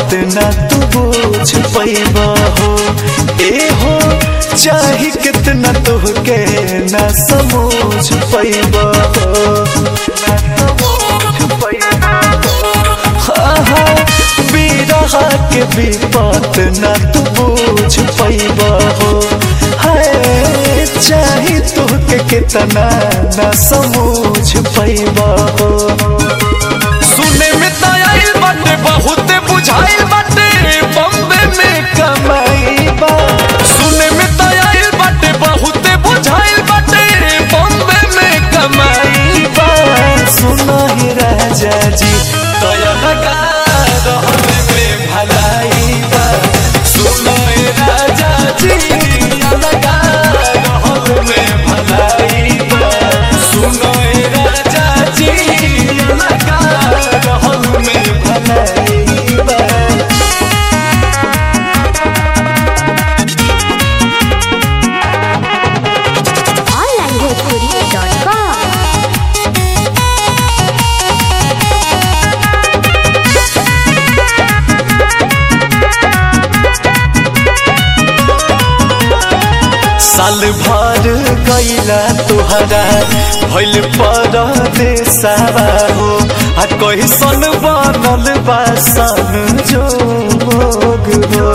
बात ना तू बुझ पैबा हो ए हो चाहे कितना तुहके ना समझ पैबा हो आहा, बिरहा के विपत ना तू बुझ पैबा हो हाय चाहे तुहके कितना ना समझ पैबा हो सुने में तो आइल बाटे बहुत बुझाइल बाटे बम्बे में कमाई बा सुने में तो आइल बाटे बहुत बुझाइल बाटे बम्बे में कमाई बा सुना ही राजा जी दया लगा रहने में भलाई बा सुनो ए राजा जी दया लगा रहने में भलाई बा सुनो ए राजा जी दया लगा रहने में भलाई बा onlinebhojpuri.com साल भर गईला तुहरा भइल पर देसावा हो आ कैसन बनल बा सन जोग हो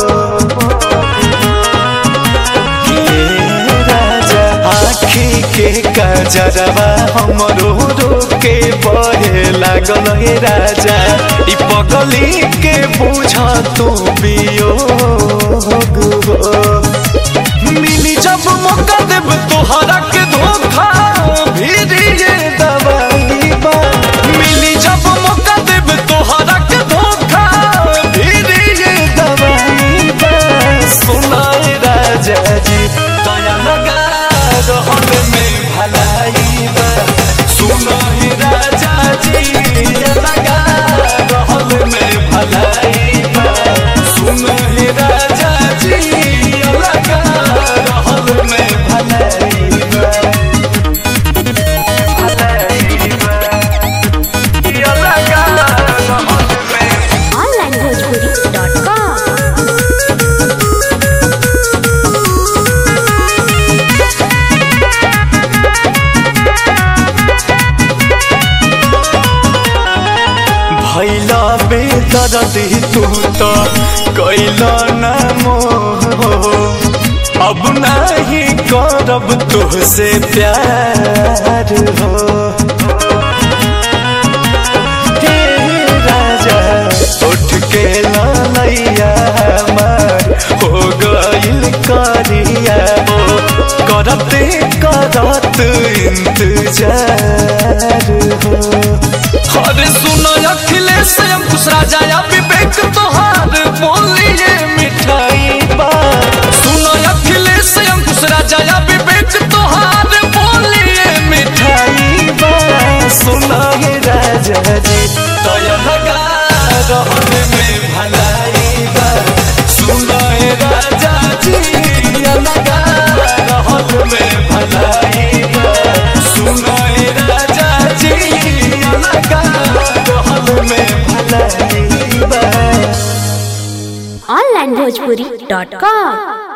हे राजा आखी के कजरवा हमरो रोके बहे लागल हे राजा ई पगली के बुझ तू बियोग हो मिली जब मौका देब तोहरा के धोखा भी ये दवाई बा मिली जब मौका देब तोहरा के धोखा भी ये दवाई बा सुनाए राजा जी दया लगा रहन में भलाई बा सुनो ही राजा जी दया लगा रहन में भलाई बा सुनो ही राजा जी दया लगा रहन में भलाई बा भलाई बा दया लगा रहन में onlinebhojpuri.com भैला बेदर्दी तू तो कैला न मोह अब नहीं करब तुहसे प्यार हो हे राजा उठ के लैया हमार हो गइल करिया हो करते करत इंतजार हो अरे सुनो अखिलेश अंकुश राजा या विवेक तोहार बोलिए मिठाई बा सुनो अखिलेश अंकुश राजा या विवेक तोहार बोलिए मिठाई बा सुना हे राजा जी दया लगा रहने में भलाई बा सुनो ए राजा जी दया लगा रहने में भलाई बा सुनो ए राजा जी दया लगा रहने में भलाई बा onlinebhojpuri.com